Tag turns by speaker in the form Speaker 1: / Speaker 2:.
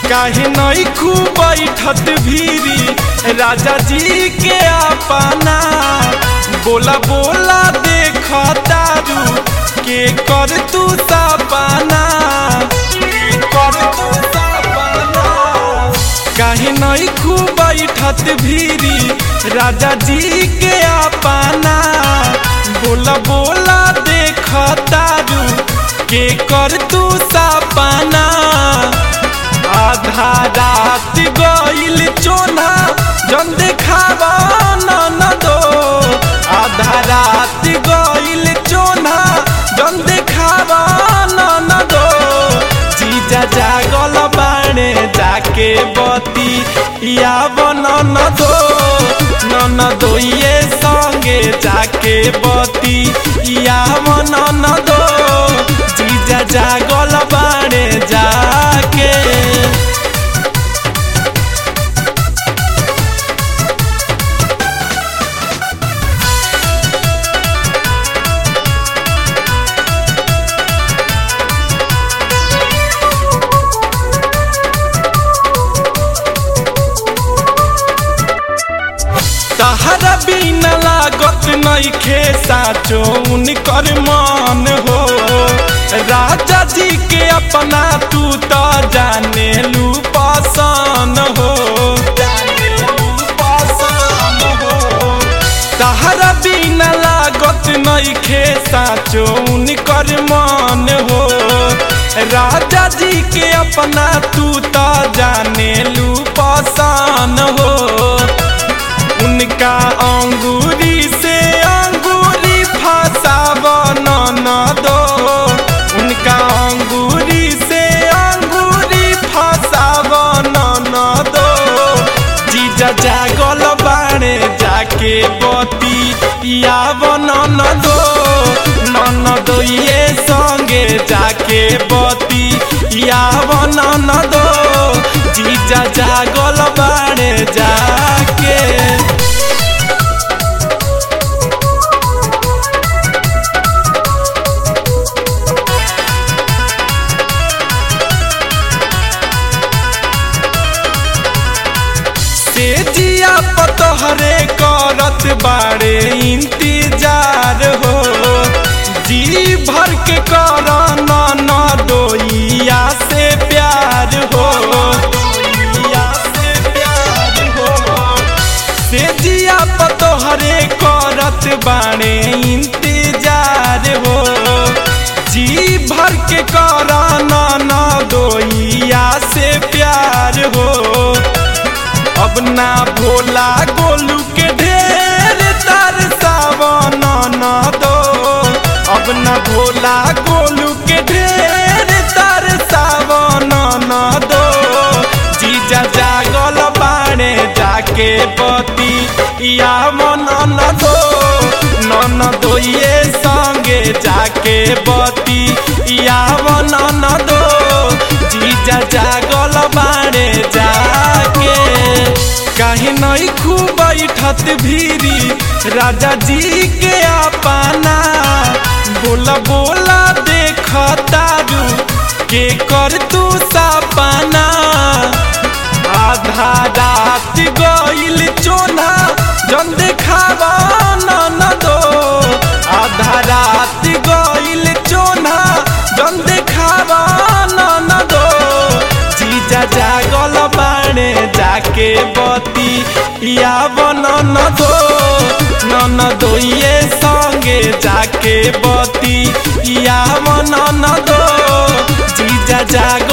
Speaker 1: काहे नहीं खूब बैठत भीरी राजा जी के अपना बोला बोला देख तारू के कर तू सपना के कर तू सपना काहे नहीं खूब बैठत भीरी राजा जी के अपना बोला बोला देख तारू के कर तू सपना आधा रात गईल चोना जन देखावा न दो आधा रात गईल चोना जन देखावा न दो जीजा जागल बाणे जाके बती या बन न दो न दो ये संगे जाके बती या बन न दो जीजा जागल बाणे जाके तहरा बिना लागत नइखे साचो उनकर मन हो राजा जी के अपना तू तो जाने लू पसन हो तहरा बिना लागत नइखे साचो उनकर मन हो राजा जी के अपना तू तो जाने लू पसन हो उनका अंगूरी से अंगूरी फसाब न दो उनका अंगूरी से अंगूरी फसाब न दो जीजा जागल बाणे जाके बती या बन दो न दो ये संगे जाके बती या बन दो जीजा जागल बाणे जाके से जिया पतहरे करत बाड़े इंतजार हो जी भर के कर न न दोइया से प्यार हो से जिया पतोहरे करत बाड़े इंतजार हो जी भर के कर न न दोइया से प्यार हो अब ना भोला गोलू के ढेर तर सावन न दो अब ना भोला गोलू के ढेर तर सावन न दो जीजा जागल बाणे जाके पति या मन न दो न दो ये संगे जाके बती या मन न दो जीजा जागल बाणे जाके काहे नहीं खूब बैठत भीरी राजा जी के अपना बोला बोला देख तारू के कर तू सपना आधा रात गईल चोना जन देखावा न दो आधा रात गईल चोना जन देखावा न दो जीजा जागल बाणे जाके बती या बन न दो न दो ये संगे जाके बती या बन न दो जीजा जाग